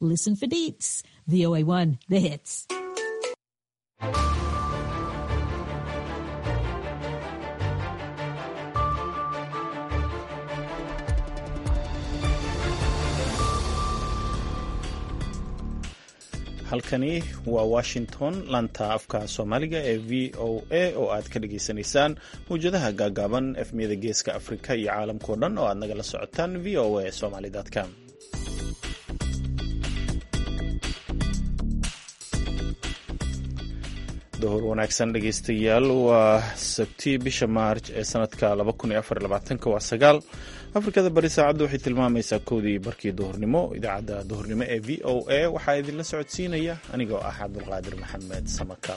Listen for deets. VOA1, the hits. halkani waa washington laanta afka soomaaliga ee v o a oo aad ka dhagaysanaysaan mawjadaha gaagaaban efmiyada geeska afrika iyo caalamkao dhan oo aad nagala socotaan v o a somalycom dohor wanaagsan dhegaystayaal waa sabti bisha maarj ee sanadka waa sagaal afrikada bari saacaddu waxay tilmaamaysaa kowdii barkii duhurnimo idaacadda duhurnimo ee v o a waxaa idinla socodsiinaya anigoo ah cabdulqaadir maxamed samaka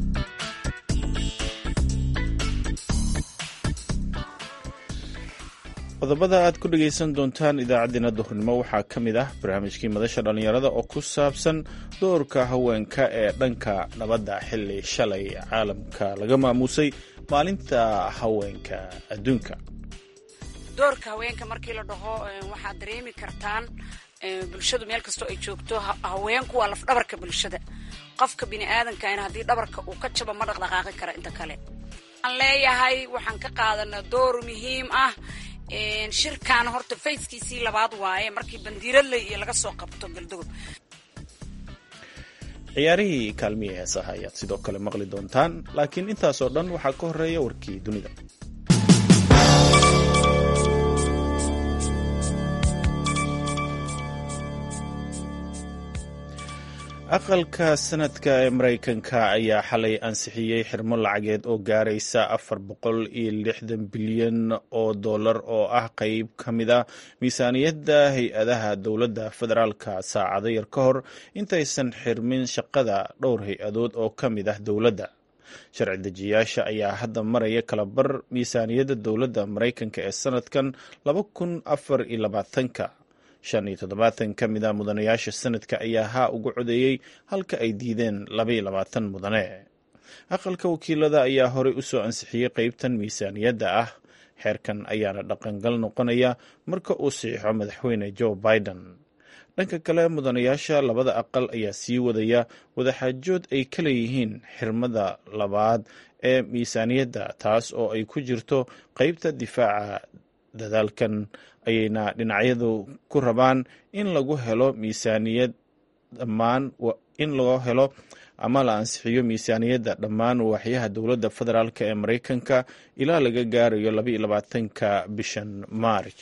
qodobada aad ku dhegaysan doontaan idaacaddeenna duhurnimo waxaa ka mid ah barnaamijkii madasha dhallinyarada oo ku saabsan doorka haweenka ee dhanka nabadda xilli shalay caalamka laga maamuusay maalinta haweenka adduunka doorka haweenka markii la dhaho waxaad dareemi kartaan bulshadu meel kastoo ay joogto haweenku waa lafdhabarka bulshada qofka bini aadankan haddii dhabarka uu ka jabo ma dhaqdhaqaaqi kara inta kale waxaan leeyahay waxaan ka qaadanaa door muhiim ah shirkan horta fayskiisii labaad waaye markii bandiiradley iyo laga soo qabto galdogob ciyaarihii kaalmihii heesaha ayaad sidoo kale maqli doontaan laakiin intaasoo dhan waxaa ka horeeya warkii dunida aqalka sanadka ee maraykanka ayaa xalay ansixiyey xirmo lacageed oo gaaraysa afar boqol iyo lixdan bilyan oo dollar oo ah qeyb ka mid a miisaaniyadda hay-adaha dowladda federaalka saacado yar ka hor intaysan xirmin shaqada dhowr hay-adood oo ka mid ah dowladda sharci dejiyaasha ayaa hadda maraya kalabar miisaaniyadda dowladda maraykanka ee sanadkan laba kun afar iyo labaatanka shan iyo toddobaatan ka mid a mudanayaasha sanadka ayaa haa ugu codeeyey halka ay diideen labaiyo labaatan mudane aqalka wakiilada ayaa horey u soo ansixiyey qeybtan miisaaniyadda ah xeerkan ayaana dhaqangal noqonaya marka uu saxiixo madaxweyne joe biden dhanka kale mudanayaasha labada aqal ayaa sii wadaya wadaxaajood ay ka leeyihiin xirmada labaad ee miisaaniyadda taas oo ay ku jirto qeybta difaaca dadaalkan ayayna dhinacyadu ku rabaan in lagu helo miisaaniyad dhammaan in loo helo ama la ansixiyo miisaaniyadda dhammaan waaxyaha dowladda federaalk ee maraykanka ilaa laga gaarayo labaiyo labaatanka bishan maarj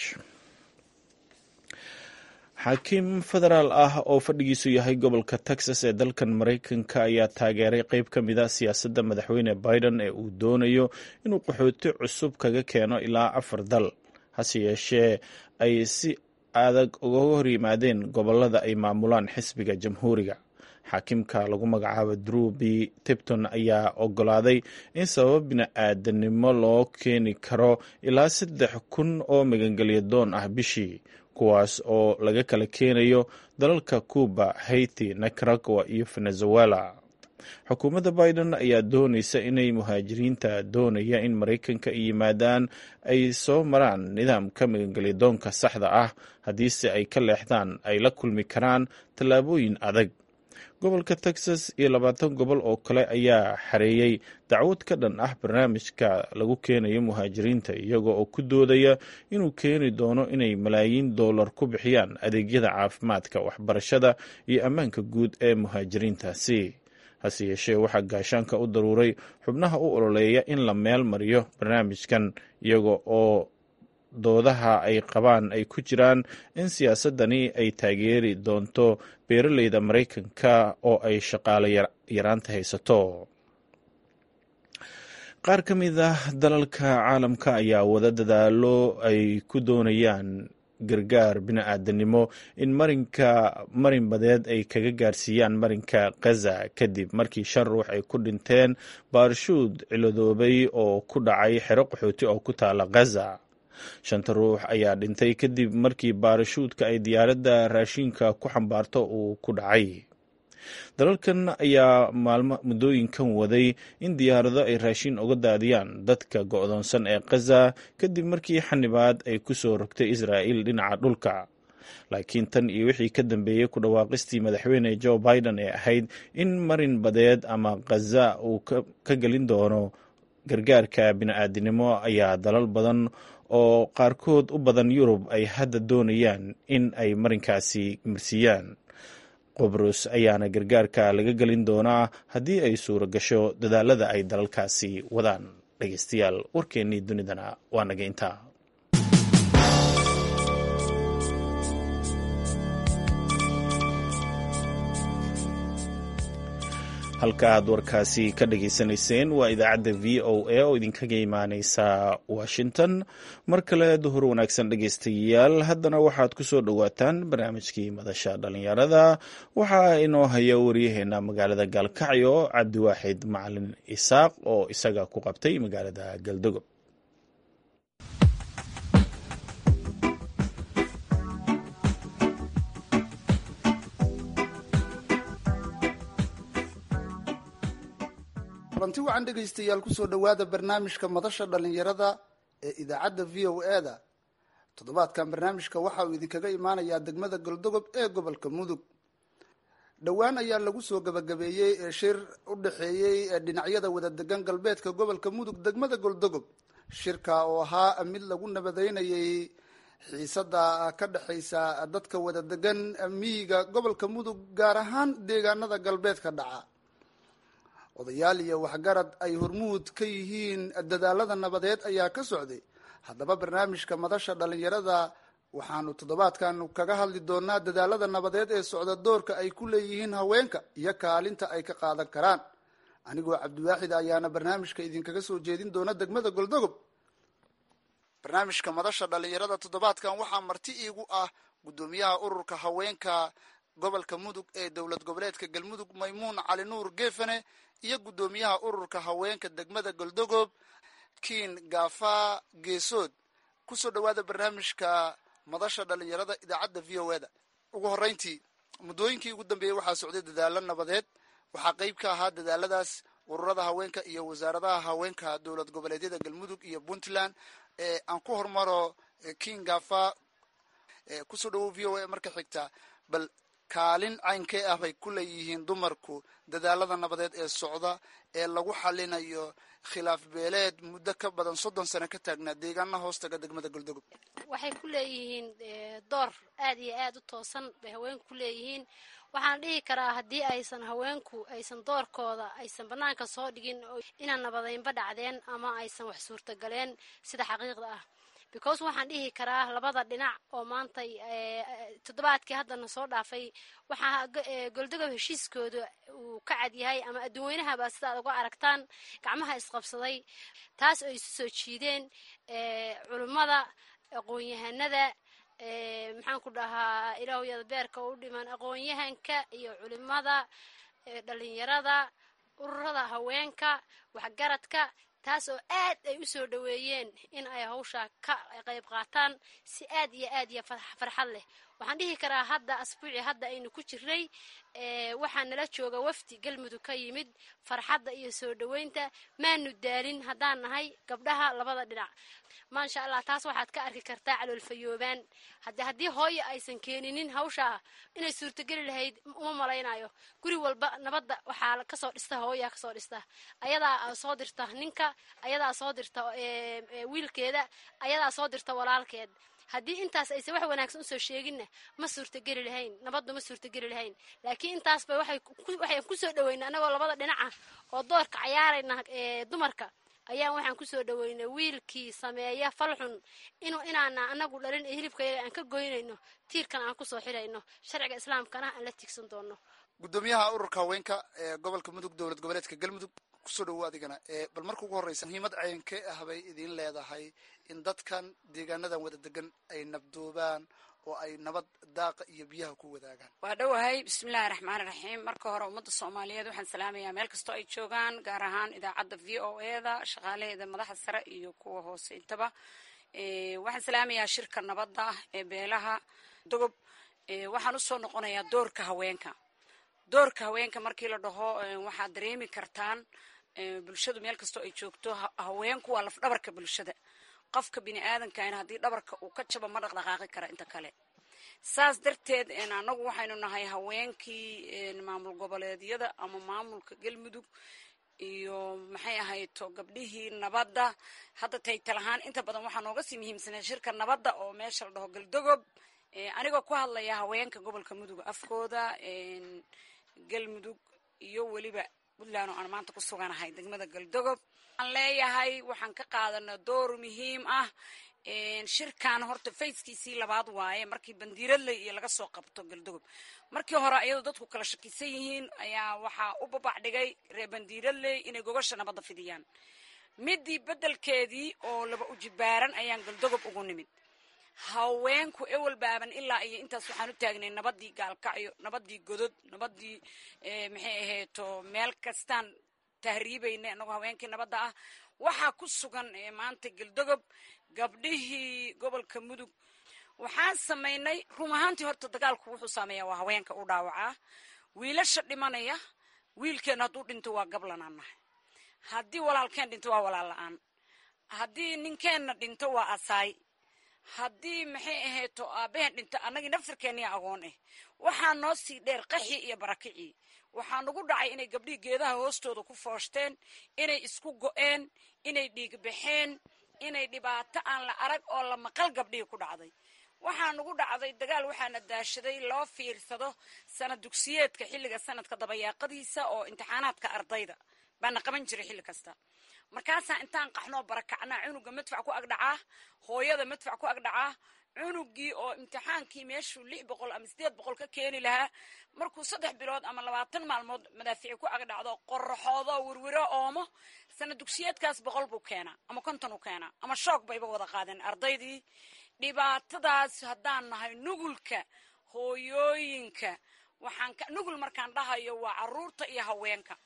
xaakiim federaal ah oo fadhigiisu yahay gobolka texas ee dalkan maraykanka ayaa taageeray qeyb ka mid a siyaasadda madaxweyne biden ee uu doonayo inuu qaxooti cusub kaga keeno ilaa afar dal hase yeeshee ay si adag uga hor yimaadeen gobolada ay maamulaan xisbiga jamhuuriga xaakimka lagu magacaabo drew b tibton ayaa ogolaaday in sabab bini-aadanimo loo keeni karo ilaa saddex kun oo magangelya doon ah bishii kuwaas oo laga kala keenayo dalalka cuba haiti nicaragua iyo venezuela xukuumadda biden ayaa doonaysa inay muhaajiriinta doonaya in maraykanka ay yimaadaan ay soo maraan nidaamka magangelyadoonka saxda ah haddiise ay ka leexdaan ay la kulmi karaan tallaabooyin adag gobolka texas iyo labaatan gobol oo kale ayaa xareeyey dacwad ka dhan ah barnaamijka lagu keenayo muhaajiriinta iyaga oo ku doodaya inuu keeni doono inay malaayiin dollar ku bixiyaan adeegyada caafimaadka waxbarashada iyo ammaanka guud ee muhaajiriintaasi hase yeeshee waxaa gaashaanka u daruuray xubnaha u ololeeya in la meel mariyo barnaamijkan iyaga oo doodaha ay qabaan ay ku jiraan in siyaasadani ay taageeri doonto beeraleyda maraykanka oo ay shaqaale yaraanta haysato qaar ka mid ah dalalka caalamka ayaa wada dadaalo ay ku doonayaan gargaar bini-aadanimo in marinka marin badeed ay kaga gaarsiiyaan marinka khaza kadib markii shan ruux ay ku dhinteen baarshuud ciladoobay oo ku dhacay xero qaxooti oo ku taala khaza shanta ruux ayaa dhintay kadib markii baarashuudka ay diyaaradda raashinka ku xambaarto uu ku dhacay dalalkan ayaa maalmo muddooyinkan waday in diyaarado ay raashin uga daadiyaan dadka go-doonsan ee khaza kadib markii xanibaad ay ku soo rogtay israa'iil dhinaca dhulka laakiin tan iyo wixii ka dambeeyey ku dhawaaqistii madaxweyne joe biden ee ahayd in marin badeed ama khaza uu ka gelin doono gargaarka bini-aadinimo ayaa dalal badan oo qaarkood u badan yurub ay hadda doonayaan in ay marinkaasi marsiiyaan qobrus ayaana gargaarka laga gelin doonaa haddii ay suuro gasho dadaalada ay dalalkaasi wadaan dhegeystayaal warkeennii dunidana waa naga intaa halka aad warkaasi ka dhageysanayseen waa idaacadda v o a oo idinkaga imaaneysa washington mar kale duhur wanaagsan dhegeystayaal haddana waxaad ku soo dhowaataan barnaamijkii madasha dhalinyarada waxaa inoo haya waryaheena magaalada gaalkacyo cabdiwaaxid macalin isaaq oo isaga ku qabtay magaalada galdogob kulanti wacan dhegaystayaal kusoo dhowaada barnaamijka madasha dhalinyarada ee idaacadda v o e da toddobaadkan barnaamijka waxa uu idinkaga imaanayaa degmada goldogob ee gobolka mudug dhowaan ayaa lagu soo gabagabeeyey shir u dhexeeyey dhinacyada wada degan galbeedka gobolka mudug degmada goldogob shirka oo ahaa mid lagu nabadeynayay xiisada ka dhexaysa dadka wada degan miyiga gobolka mudug gaar ahaan deegaanada galbeedka dhaca odayaal iyo waxgarad ay hormuud ka yihiin dadaalada nabadeed ayaa ka socday haddaba barnaamijka madasha dhalinyarada waxaanu toddobaadkan kaga hadli doonaa dadaalada nabadeed ee socda doorka ay ku leeyihiin haweenka iyo kaalinta ay ka qaadan karaan anigoo cabdiwaaxid ayaana barnaamijka idinkaga soo jeedin doona degmada goldogob barnaamijka madasha dhalinyarada toddobaadkan waxaa marti iigu ah guddoomiyaha ururka haweenka gobolka mudug ee dowlad goboleedka galmudug maymuun cali nuur geefane iyo guddoomiyaha ururka haweenka degmada goldogob kiin gaafa geesood kusoo dhowaada barnaamijka madasha dhalinyarada idaacadda v o e da ugu horreyntii muddooyinkii ugu dambeeyey waxaa socday dadaalo nabadeed waxaa qeyb ka ahaa dadaaladaas ururada haweenka iyo wasaaradaha haweenka dowlad goboleedyada galmudug iyo puntland ee aan ku hormaro kiin gaafa kusoo dhawow v o e marka xigta bal kaalin caynkee ah bay ku leeyihiin dumarku dadaalada nabadeed ee socda ee lagu xalinayo khilaaf beeleed muddo ka badan soddon sano ka taagnaa deegaana hoostaga degmada goldogob waxay ku leeyihiin door aad iyo aad u toosan bay haweenku ku leeyihiin waxaan dhihi karaa haddii aysan haweenku aysan doorkooda aysan banaanka soo dhigin inaan nabadeynba dhacdeen ama aysan wax suurtagaleen sida xaqiiqda ah because waxaan dhihi karaa labada dhinac oo maanta toddobaadkii haddana soo dhaafay waxaa goldogob heshiiskooda uu ka cad yahay ama adduunweynahaba sidaad uga aragtaan gacmaha isqabsaday taas oo isu soo jiideen culummada aqoon-yahanada maxaan ku dhahaa ilaahyada beerka u dhiman aqoon-yahanka iyo culimada dhalinyarada ururada haweenka waxgaradka taas oo aad ay u soo dhoweeyeen in ay hawshaa ka qayb qaataan si aad iyo aad iyo farxad leh waxaan dhihi karaa hadda asbuuci hadda aynu ku jirnay waxaa nala jooga wafdi galmudug ka yimid farxadda iyo soo dhoweynta maanu daalin haddaan nahay gabdhaha labada dhinac maasha allah taas waxaad ka arki kartaa caloolfayoobaan hade haddii hooyo aysan keeninin hawshaa inay suurtogeli lahayd uma malaynayo guri walba nabadda waxaa kasoo dhista hooyaa kasoo dhista ayadaa soo dirta ninka ayadaa soo dirta wiilkeeda ayadaa soo dirta walaalkeed haddii intaas aysan wax wanaagsan usoo sheeginna ma suurtageli lahayn nabaddu ma suurtageli lahayn laakiin intaasba waxaan kusoo dhaweyna anagoo labada dhinaca oo doorka cayaarayna dumarka ayaan waxaan kusoo dhaweynay wiilkii sameeya falxun inuu inaana anagu dhalin ee hilibkayaga aan ka goynayno tiirkan aan kusoo xirayno sharciga islaamkana aan la tiigsan doono guddoomiyaha ururka haweenka ee gobolka mudug dowlad goboleedka galmudug kusoo dhawo adigana bal marka ugu horreysa muhiimad caynkee ah bay idiin leedahay in dadkan deegaanadan wada degan ay nabdoobaan oo ay nabad daaqa iyo biyaha ku wadaagaan waa dhowahay bismillahi raxmaani raxiim marka hore ummadda soomaaliyeed waxaan salaamayaa meel kastoo ay joogaan gaar ahaan idaacadda v o e da shaqaalaheeda madaxa sare iyo kuwa hoose intaba waxaan salaamayaa shirka nabadda ee beelaha dogob waxaan usoo noqonayaa doorka haweenka doorka haweenka markii la dhaho waxaad dareemi kartaan bulshadu meel kastoo ay joogto haweenku waa laf dhabarka bulshada qofka bini aadankan haddii dhabarka uu ka jabo ma dhaqdhaqaaqi kara inta kale saas darteed annagu waxaynu nahay haweenkii maamul goboleedyada ama maamulka galmudug iyo maxay ahayto gabdhihii nabadda hadda taytal ahaan inta badan waxaa nooga sii muhiimsanay shirka nabadda oo meesha la dhaho galdogob anigoo ku hadlaya haweenka gobolka mudug afkooda galmudug iyo weliba puntland oo aan maanta ku suganahay degmada galdogob waxaan leeyahay waxaan ka qaadana door muhiim ah shirkan horta fayskiisii labaad waaye markii bandiiradley iyo laga soo qabto galdogob markii hore ayadoo dadku kala shakisan yihiin ayaa waxaa u babac dhigay reer bandiiradley inay gogasha nabadda fidiyaan midii beddelkeedii oo laba ujibaaran ayaan galdogob ugu nimid haweenku ewel baaban ilaa iyo intaas waxaan u taagnay nabadii gaalkacyo nabadii godod nabadii maxay ahayto meel kastaan tahriibayna anagoo haweenkii nabadda ah waxaa ku sugan maanta galdogob gabdhihii gobolka mudug waxaan samaynay run ahaantii horta dagaalku wuxuu saameeyaa waa haweenka u dhaawacaa wiilasha dhimanaya wiilkeenna hadduu dhinto waa gablanaan nahay haddii walaalkeen dhinto waa walaal la-aan haddii ninkeenna dhinto waa asaay haddii maxay ahayto aabaheen dhinto annagii naftirkeeniya agoon ah waxaa noo sii dheer qaxii iyo barakicii waxaa nagu dhacay inay gabdhihii geedaha hoostooda ku fooshteen inay isku go-een inay dhiigbaxeen inay dhibaato aan la arag oo la maqal gabdhihii ku dhacday waxaa nagu dhacday dagaal waxaana daashaday loo fiirsado sanad dugsiyeedka xilliga sanadka dabayaaqadiisa oo imtixaanaadka ardayda baana qaban jiray xilli kasta markaasaa intaan qaxnoo barakacnaa cunuga madfac ku agdhacaa hooyada madfac ku agdhacaa cunugii oo imtixaankii meeshuu lix boqol ama sideed boqol ka keeni lahaa markuu saddex bilood ama labaatan maalmood madaafici ku agdhacdo qoraxoodo wirwiro oomo sanad dugsiyeedkaas boqol buu keenaa ama konton u keenaa ama shoog bayba wada qaadeen ardaydii dhibaatadaas haddaan nahay nugulka hooyooyinka waxaan nugul markaan dhahayo waa caruurta iyo haweenka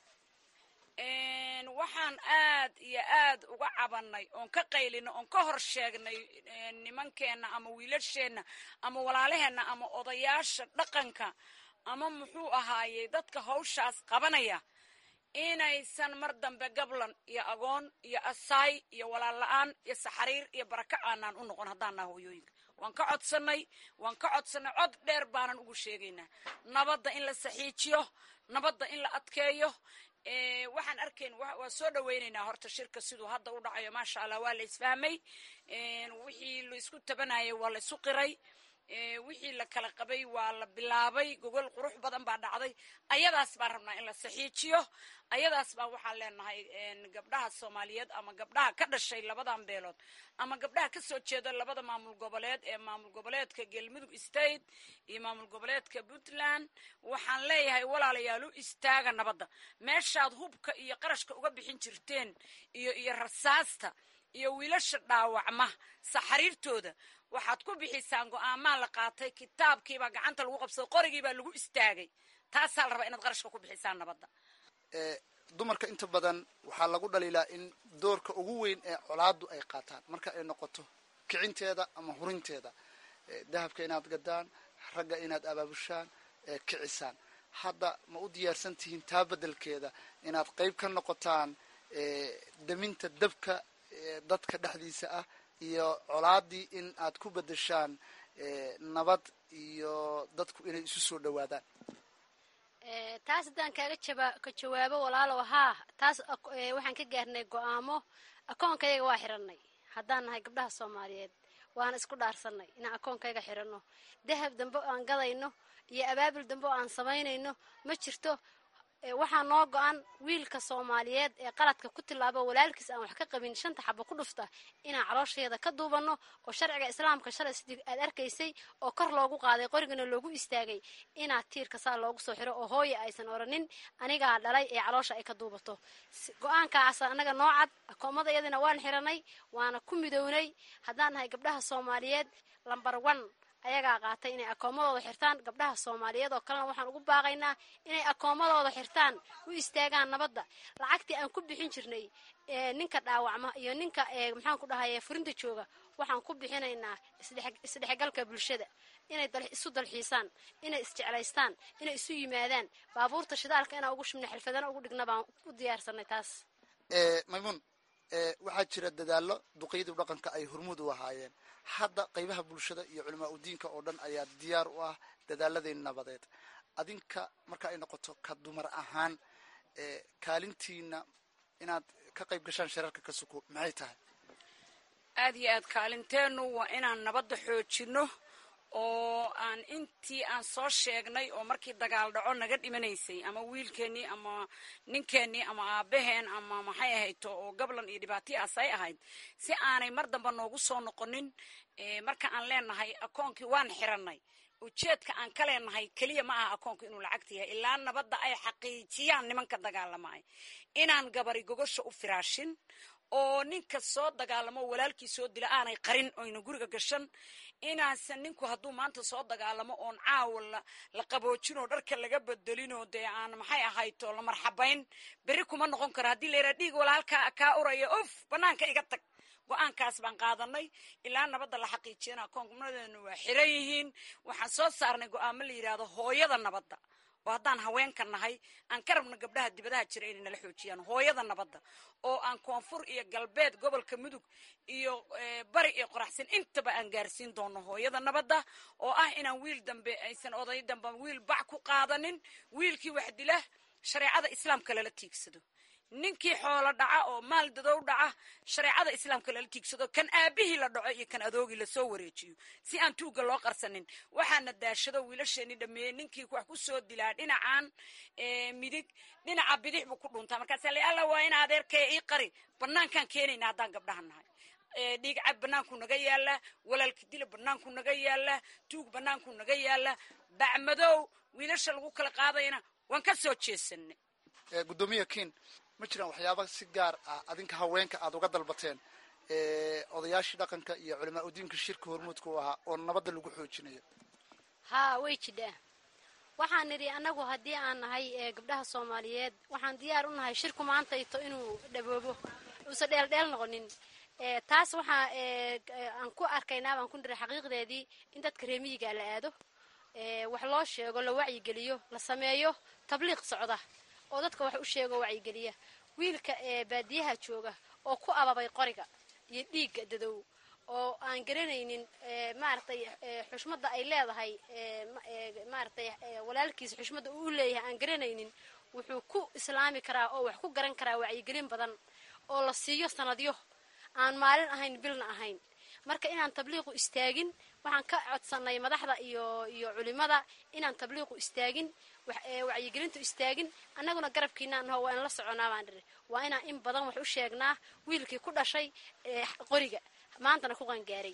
waxaan aad iyo aad uga cabanay oon ka qaylino oon ka hor sheegnay nimankeenna ama wiilasheenna ama walaalaheenna ama odayaasha dhaqanka ama muxuu ahaayey dadka hawshaas qabanaya inaysan mar dambe gablan iyo agoon iyo asaay iyo walaal la-aan iyo saxariir iyo baraka aanaan u noqon haddaan naha hooyooyinka waan ka codsanay waan ka codsanay cod dheer baanan ugu sheegaynaa nabadda in la saxiijiyo nabadda in la adkeeyo waxaan arkayn waa soo dhaweynaynaa horta shirka siduu hadda u dhacayo maasha allah waa la isfahmay wixii laisku tabanayay waa la isu qiray wixii la kala qabay waa la bilaabay gogol qurux badan baa dhacday ayadaas baan rabnaa in la saxiijiyo ayadaas baa waxaan leenahay gabdhaha soomaaliyeed ama gabdhaha ka dhashay labadan beelood ama gabdhaha kasoo jeeda labada maamul goboleed ee maamul goboleedka galmudug state iyo maamul goboleedka puntland waxaan leeyahay walaalayaal u istaaga nabadda meeshaad hubka iyo qarashka uga bixin jirteen iyo iyo rasaasta iyo wiilasha dhaawacma saxariirtooda waxaad ku bixisaan go-aamaa la qaatay kitaabkiibaa gacanta lagu qabsaday qorigiibaa lagu istaagay taasaa la rabaa inaad qarashka ku bixisaan nabadda dumarka inta badan waxaa lagu dhaliilaa in doorka ugu weyn ee colaadu ay qaataan marka ay noqoto kicinteeda ama hurinteeda dahabka inaad gadaan ragga inaad abaabushaan kicisaan hadda ma u diyaarsan tihiin taa beddelkeeda inaad qeyb ka noqotaan daminta dabka dadka dhexdiisa ah iyo colaadii in aad ku bedeshaan nabad iyo dadku inay isu soo dhawaadaan taas haddaan kaaga jaba ka jawaabo walaalow haa taas waxaan ka gaarnay go-aamo akoonkayaga waa xiranay haddaan nahay gabdhaha soomaaliyeed waana isku dhaarsanay inaan akoonkayga xiranno dahab dambe oo aan gadayno iyo abaabul dambe oo aan samaynayno ma jirto waxaa noo go-an wiilka soomaaliyeed ee qaladka ku tilaabo walaalkiis aan wax ka qabin shanta xabo ku dhufta inaan caloosheeda ka duubanno oo sharciga islaamka shalay sidii aad arkaysay oo kor loogu qaaday qorigana loogu istaagay inaad tiirka saa loogu soo xiro oo hooya aysan oranin anigaa dhalay ee caloosha ay ka duubato go-aankaas annaga noo cad akoomada iyadina waan xiranay waana ku midownay haddaan nahay gabdhaha soomaaliyeed lambar one ayagaa qaatay inay akoomadooda xirtaan gabdhaha soomaaliyeed oo kalena waxaan ugu baaqaynaa inay akoomadooda xirtaan u istaagaan nabadda lacagtii aan ku bixin jirnay ninka dhaawacma iyo ninka maxaan ku dhahaye furinta jooga waxaan ku bixinaynaa isdhexgalka bulshada inay isu dalxiisaan inay isjeclaystaan inay isu yimaadaan baabuurta shidaalka inaan ugu shubna xirfadana ugu dhigna baan u diyaarsanay taas maymuun waxaa jira dadaallo duqeydii dhaqanka ay hormuud u ahaayeen hadda qaybaha bulshada iyo culamaa udiinka oo dhan ayaa diyaar u ah dadaaladeen nabadeed adinka marka ay noqoto ka dumar ahaan kaalintiina inaad ka qayb gashaan shirarka ka suko maxay tahay aad iyo aad kaalinteenu waa inaan nabadda xoojino oo aan intii aan soo sheegnay oo markii dagaal dhaco naga dhimanaysay ama wiilkeennii ama ninkeennii ama aabaheen ama maxay ahayto oo gablan iyo dhibaataiaas ay ahayd si aanay mar damba noogu soo noqonin marka aan leenahay akoonkii waan xiranay ujeedka aan ka leenahay keliya ma aha akoonku inuu lacagta yahay ilaa nabadda ay xaqiijiyaan nimanka dagaalamay inaan gabari gogosha u firaashin oo ninka soo dagaalamo walaalkii soo dila aanay qarin oyna guriga gashan inaasan ninku hadduu maanta soo dagaalamo oon caawa la qaboojinoo dharka laga bedelinoo dee aan maxay ahayto la marxabayn berri kuma noqon karo haddii layraa dhiig walaalkaa kaa uraya of banaanka iga tag go-aankaas baan qaadanay ilaa nabadda la xaqiijiyana akoonkunadeenu waa xiran yihiin waxaan soo saarnay go-aamo la yidhaahdo hooyada nabadda oo haddaan haweenka nahay aan ka rabno gabdhaha dibadaha jira inay nala xoojiyaan hooyada nabadda oo aan koonfur iyo galbeed gobolka mudug iyo bari iyo qoraxsan intaba aan gaarsiin doono hooyada nabadda oo ah inaan wiil dambe aysan oday dambe wiil bac ku qaadanin wiilkii wax dila shareecada islaamka lala tiigsado ninkii xoolo dhaca oo maal dadow dhaca shareecada islaamka lala tiigsado kan aabihii la dhaco iyo kan adoogii lasoo wareejiyo si aan tuugga loo qarsanin waxaana daashado wiilasheenii dhameeyey ninkii wax ku soo dilaa dhinacan midig dhinaca bidix buu ku dhuntaa markaasa la alla waa in adeerkaya ii qari banaankaan keenayna haddaan gabdhaha nahay dhiig cab banaanku naga yaala walaalka dila banaanku naga yaala tuug banaanku naga yaala bacmadow wiilasha lagu kala qaadayna waan ka soo jeesanay guddoomiya kin ma jiraan waxyaaba si gaar ah adinka haweenka aada uga dalbateen odayaashii dhaqanka iyo culamaa udiinka shirka hormuudka u ahaa oo nabadda lagu xoojinayo haa way jidhaa waxaan nidhi annagu haddii aan nahay gabdhaha soomaaliyeed waxaan diyaar u nahay shirku maantayto inuu dhaboobo uusan dheeldheel noqonin taas waxaa aan ku arkaynaa baan ku nidhi xaqiiqdeedii in dadka reemiyiga la aado wax loo sheego la wacyigeliyo la sameeyo tabliiq socda oo dadka wax u sheego wacyigeliya wiilka baadiyaha jooga oo ku ababay qoriga iyo dhiigga dadow oo aan garanaynin maaragtay xushmadda ay leedahay maaragtay walaalkiisa xushmadda uu leeyahay aan garanaynin wuxuu ku islaami karaa oo wax ku garan karaa wacyigelin badan oo la siiyo sanadyo aan maalin ahayn bilna ahayn marka inaan tabliiqu istaagin waxaan ka codsanay madaxda iyo iyo culimada inaan tabliiqu istaagin wacyigelintu istaagin annaguna garabkiina naho waa in la soconaa baan dhiri waa inaan in badan wax u sheegnaa wiilkii ku dhashay qoriga maantana ku qangaaray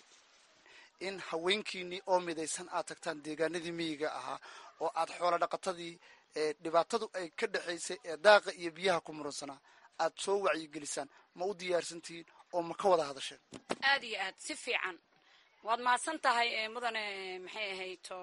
in haweenkiinii oo midaysan aad tagtaan deegaanadii miyiga ahaa oo aad xoolo dhaqatadii dhibaatadu ay ka dhexaysay ee daaqa iyo biyaha ku muransanaa aad soo wacyigelisaan ma u diyaarsantihiin oo ma ka wada hadasheen aad iyo aad si fiican waad mahadsan tahay mudane maxay ahayto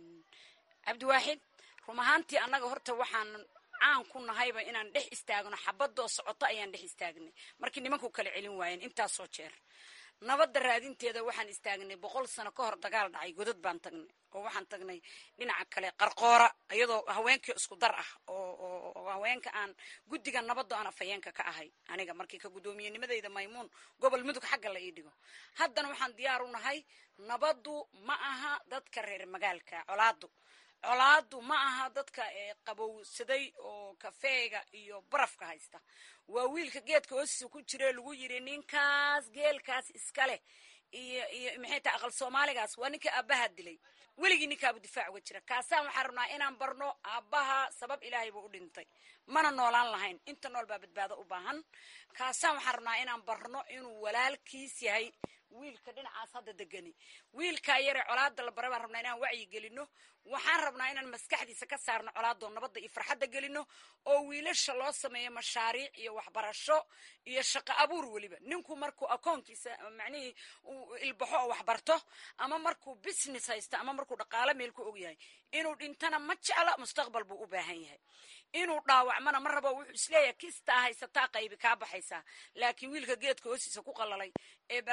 cabdiwaaxid rum ahaantii annaga horta waxaan caan ku nahayba inaan dhex istaagno xabadoo socoto ayaan dhex istaagnay markii nimanku kala celin waayeen intaasoo jeer nabadda raadinteeda waxaan istaagnay boqol sano ka hor dagaal dhacay godad baan tagnay oo waxaan tagnay dhinaca kale qarqoora iyadoo haweenkii isku dar ah oo haweenka aan guddiga nabaddo aan afhayeenka ka ahay aniga markii ka guddoomiyennimadayda maymuun gobol mudug xagga la ii dhigo haddana waxaan diyaar u nahay nabaddu ma aha dadka reer magaalka colaadu colaadu ma aha dadka qabowsaday oo kafeega iyo barafka haysta waa wiilka geedka hoostiisa ku jire lagu yiri ninkaas geelkaas iska leh iyo iyo maxay tahay aqal soomaaligaas waa ninka aabbaha dilay weligii ninkaabu difaac uga jira kaasaan waxaan rabnaa inaan barno aabbaha sabab ilaahay buu u dhintay mana noolaan lahayn inta nool baa badbaado u baahan kaasaan waxaan rabnaa inaan barno inuu walaalkiis yahay wiilka dhinacaas hadda degani wiilkaa yare colaada la bara baan rabnaa inaan wacyi gelino waxaan rabnaa inaan maskaxdiisa ka saarno colaadoo nabadda iyo farxadda gelino oo wiilasha loo sameeyo mashaariic iyo waxbarasho iyo shaqo abuur weliba ninku markuu akoonkiisa macnihii uu ilbaxo oo waxbarto ama markuu business haysto ama markuu dhaqaalo meel ku og yahay inuu dhintana ma jecla mustaqbal buu u baahan yahay inuu dhaawacmana ma rabo wuxuu isleeyahay kistaa haysataa qaybi kaa baxaysaa laakiin wiilka geedka hoostiisa ku qalalay ee balaayada ku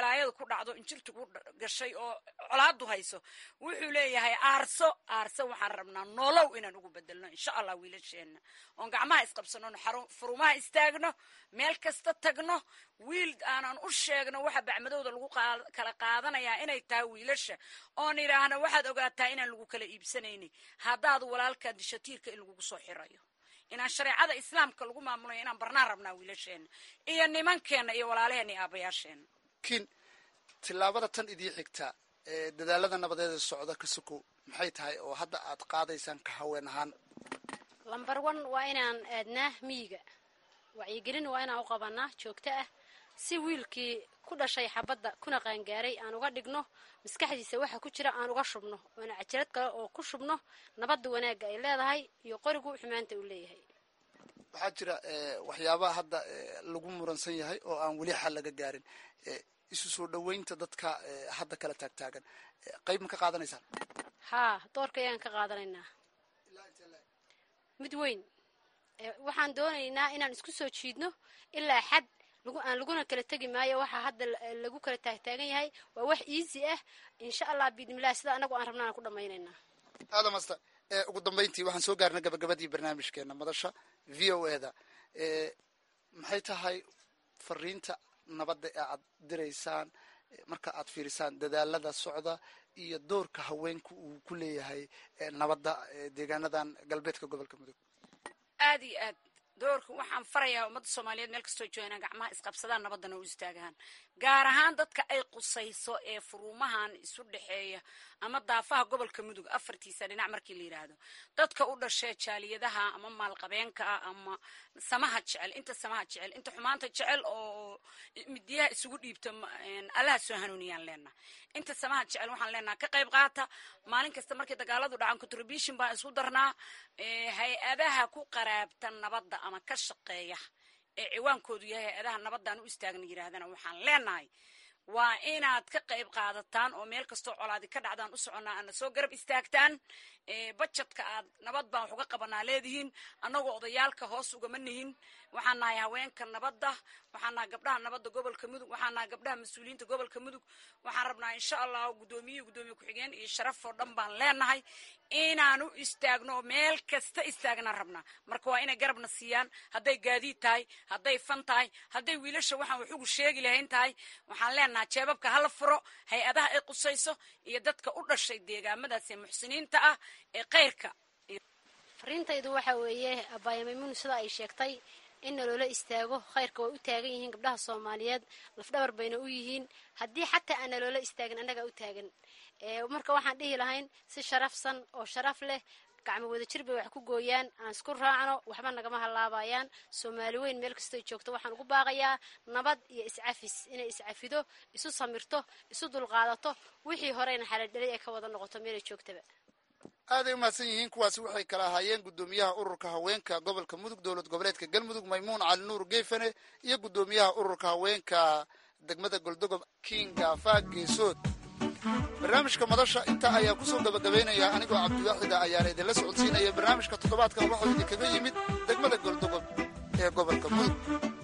dhacdo injirtu ku gashay oo colaadu hayso wuxuu leeyahay aarso aarso waxaan rabnaa nolow inaan ugu bedelno insha allah wiilasheenna oon gacmaha isqabsano furumaha istaagno meel kasta tagno wiil aanan u sheegno waxa bacmadowda lagu kala qaadanayaa inay tahay wiilasha oon idhaahno waxaad ogaataa inaan lagu kala iibsanayni haddaad walaalkaa dishatiirka in lagugu soo xirayo inaan shareecada islaamka lagu maamulayo inaan barnaan rabnaa wiilasheena iyo nimankeenna iyo walaalaheena iyo aabayaasheena laakiin tillaabada tan idii xigta ee dadaalada nabadeeda socda ka sokow maxay tahay oo hadda aad qaadaysaan ka haween ahaan lambar one waa inaan aadnaa miyiga wacyigelin waa inaan u qabanaa joogto ah si wiilkii ku dhashay xabadda kuna qaangaaray aan uga dhigno maskaxdiisa waxa ku jira aan uga shubno oona cajalad kale oo ku shubno nabadda wanaagga ay leedahay iyo qorigu xumaanta uu leeyahay waxaa jira waxyaabaha hadda lagu muransan yahay oo aan weli xal laga gaarin isu soo dhoweynta dadka hadda kala taagtaagan qayb ma ka qaadanaysaan haa doorka ayaan ka qaadanaynaa mid weyn waxaan doonaynaa inaan isku soo jiidno ilaa xad aan laguna kala tegi maayo waxaa hadda lagu kala taagtaagan yahay waa wax easy ah insha allah biidnilah sida anagu aan rabnaan ku dhamaynaynaa aada masta ugu dambeyntii waxaan soo gaarnay gabagabadii barnaamijkeena madasha v o e da maxay tahay fariinta nabadda ee aad diraysaan marka aad fiirisaan dadaalada socda iyo doorka haweenku uu ku leeyahay nabadda deegaanadan galbeedka gobolka mudug aad iyo aad doorka waxaan farayaa ummadda soomaaliyeed meel kastoo jooganaan gacmaha isqabsadaan nabaddana u istaagaan gaar ahaan dadka ay qusayso ee furuumahan isu dhexeeya ama daafaha gobolka mudug afartiisa dhinac markii la yidhaahdo dadka u dhashee jaaliyadaha ama maalqabeenka ah ama samaha jecel inta samaha jecel inta xumaanta jecel oo midiyaha isugu dhiibto allaha soo hanuuniyaan leenaha inta samaha jecel waxaan leenaha ka qayb qaata maalin kasta markay dagaaladu dhacaan contribution baan isku darnaa hay-adaha ku qaraabta nabadda ama ka shaqeeya ee ciwaankoodu yahay hay-adaha nabaddaan u istaagna yidhaahdana waxaan leenahay waa inaad ka qayb qaadataan oo meel kastoo colaadi ka dhacdaan u soconnaa aadna soo garab istaagtaan bajadka aad nabad baan wax uga qabanaa leedihiin annagoo odayaalka hoos ugama nihin waxaan nahay haweenka nabadda waxaan nahay gabdhaha nabadda gobolka mudug waxaan nahay gabdhaha mas-uuliyiinta gobolka mudug waxaan rabnaa insha allah guddoomiye guddoomiye ku-xigeen iyo sharaf oo dhan baan leenahay inaan u istaagno oo meel kasta istaagnaan rabnaa marka waa inay garabna siiyaan hadday gaadiid tahay hadday fan tahay hadday wiilasha waxaan wax ugu sheegi lahayn tahay waxaan leenahay jeebabka hala furo hay-adaha ay qusayso iyo dadka u dhashay deegaamadaas ee muxsiniinta ah ee kayrka fariintaydu waxa weeye abaaya maymuun sida ay sheegtay in naloola istaago khayrka way u taagan yihiin gabdhaha soomaaliyeed lafdhabar bayna u yihiin haddii xataa aan naloola istaagin annagaa u taagan marka waxaan dhihi lahayn si sharafsan oo sharaf leh gacmo wadajir bay wax ku gooyaan aan isku raacno waxba nagama halaabayaan soomaali weyn meel kastoo joogto waxaan ugu baaqayaa nabad iyo iscafis inay iscafido isu samirto isu dulqaadato wixii horeyna xaladhelay ay ka wada noqoto meelay joogtaba aaday umahadsan yihiin kuwaasi waxay kala ahaayeen guddoomiyaha ururka haweenka gobolka mudug dowlad goboleedka galmudug maymuun cali nuur geefane iyo guddoomiyaha ururka haweenka degmada goldogob kinga faag geesood barnaamijka madasha intaa ayaa kusoo gabagabaynaya anigoo cabdiwaaxida ayaana idinla socodsiinaya barnaamijka toddobaadkan waxau idinkaga yimid degmada goldogob ee gobolka mudug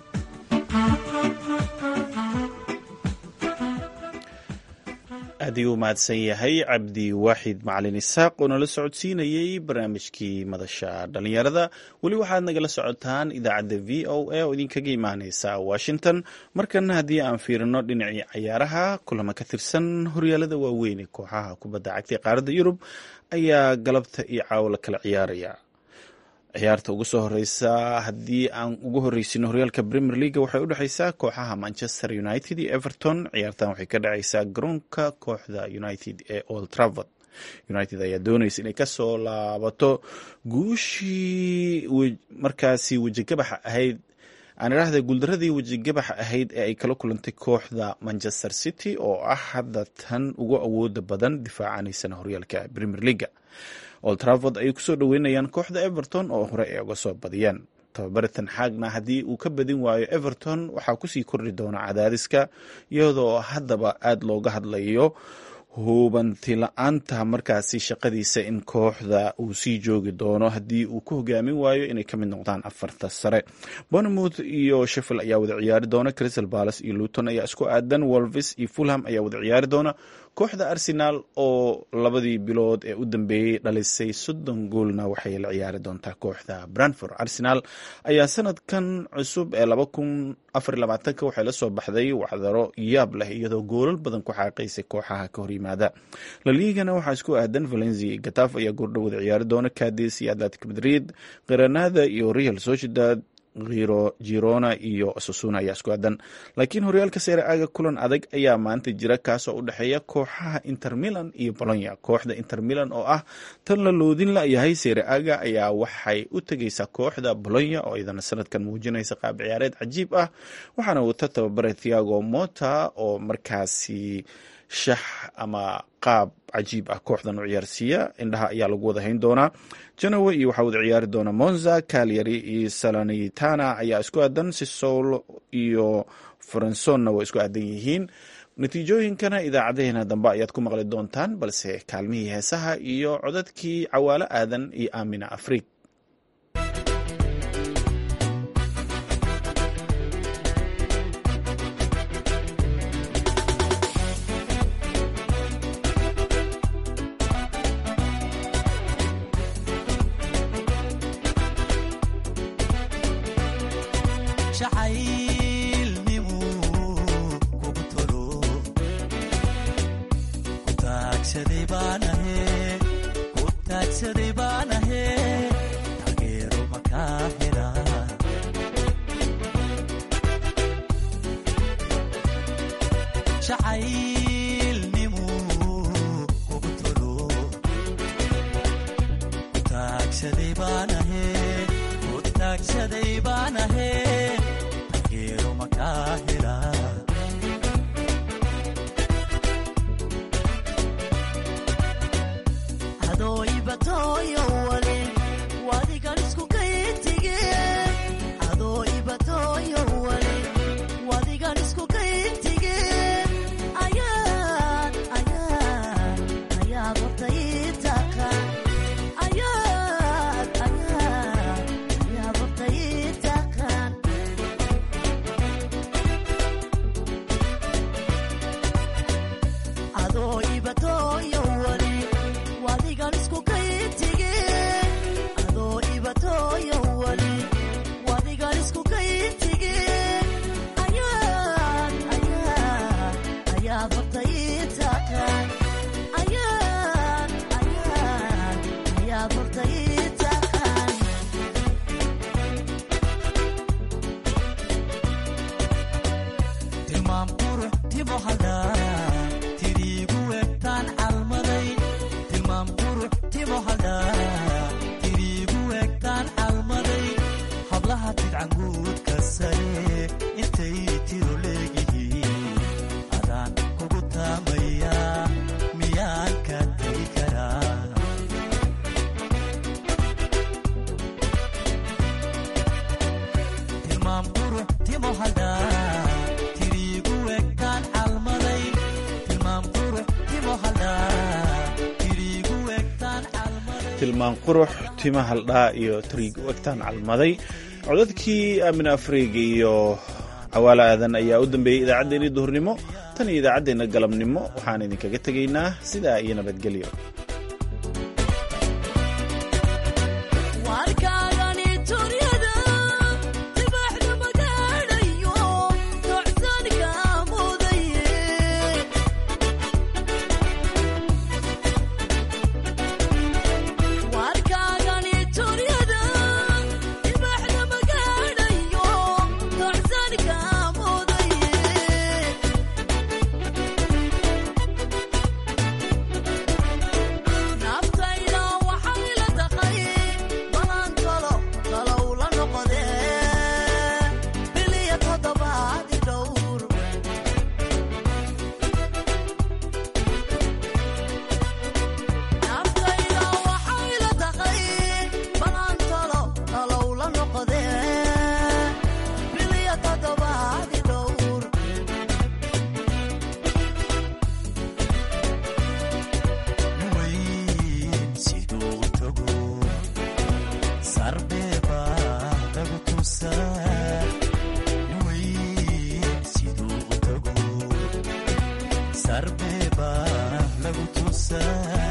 aad ayuu u mahadsan yahay cabdi waaxid macalin isaaq oo nala socodsiinayey barnaamijkii madasha dhalinyarada weli waxaad nagala socotaan idaacadda v o a oo idinkaga imaaneysa washington markana haddii aan fiirino dhinacii cayaaraha kulamo ka tirsan horyaalada waaweyn ee kooxaha kubadda cagta ee qaaradda yurub ayaa galabta iyo caawo la kala ciyaaraya ciyaarta ugu soo horeysa haddii aan ugu horeysino horyaalka premier leaga waxay u dhexeysaa kooxaha manchester united iyo everton ciyaartan waxay ka dhaceysaa garoonka kooxda united ee old travord united ayaa dooneysa inay kasoo laabato guushii markaasi wejigabaxa ahayd aan idhaahda guuldaradii wejigabaxa ahayd ee ay kala kulantay kooxda manchester city oo ah hadda tan ugu awooda badan difaacaneysana horyaalka premier leaga old travord ayay kusoo dhaweynayaan kooxda everton oo hore ay uga soo badiyeen tababaritan xaagna haddii uu ka badin waayo everton waxaa kusii kordhi doona cadaadiska iyadoo haddaba aada looga hadlayo hubanti la-aanta markaasi shaqadiisa in kooxda uu sii joogi doono haddii uu ku hogaamin waayo inay ka mid noqdaan afarta sare bournemouth iyo sheffield ayaa wada ciyaari doona crystal palace iyo luton ayaa isku aadan wolves iyo fulham ayaa wada ciyaari doona kooxda arsenal oo labadii bilood ee u dambeeyey dhalisay soddon goolna waxay la ciyaari doontaa kooxda branford arsenal ayaa sanadkan cusub ee laba kun afar labaatanka waxay la soo baxday waxdaro yaab leh iyadoo goolal badan ku xaaqaysay kooxaha ka hor yimaada laligana waxaa isku aadan valencia gataf ayaa goordhow wada ciyaari doona cadis iyo atletic madrid granada iyo real sociedad girona iyo sasuna ayaa isku aadan laakiin horyaalka seere aaga kulan adag ayaa maanta jira kaasoo u dhexeeya kooxaha inter milan iyo bolonya kooxda inter milan oo ah tan la loodin layahay seere aaga ayaa waxay u tegeysaa kooxda bolonya oo iyadana sanadkan muujinaysa qaab ciyaareed cajiib ah waxaana wata tababare thiago mota oo markaasi shax ama qaab cajiib ah kooxdan u ciyaarsiiya indhaha ayaa lagu wada hayn doonaa janowe iyo waxaa wada ciyaari doona monza calyary iyo salanitana ayaa isku aadan sisol iyo fransonna way isku aadan yihiin natiijooyinkana idaacadeheena dambe ayaad ku maqli doontaan balse kaalmihii heesaha iyo codadkii cawaalo aadan iyo aamina afriik tilmaan qurux tima haldhaa iyo tariig u egtaan calmaday codadkii aamin afriig iyo cawaalo aadan ayaa u dambeeyey idaacaddeenii duhurnimo tan iyo idaacaddeenna galabnimo waxaan idinkaga tegaynaa sidaa iyo nabadgelyo sarbeba lagu tusaa weyn siduu u tago sarbeba lagu tusaa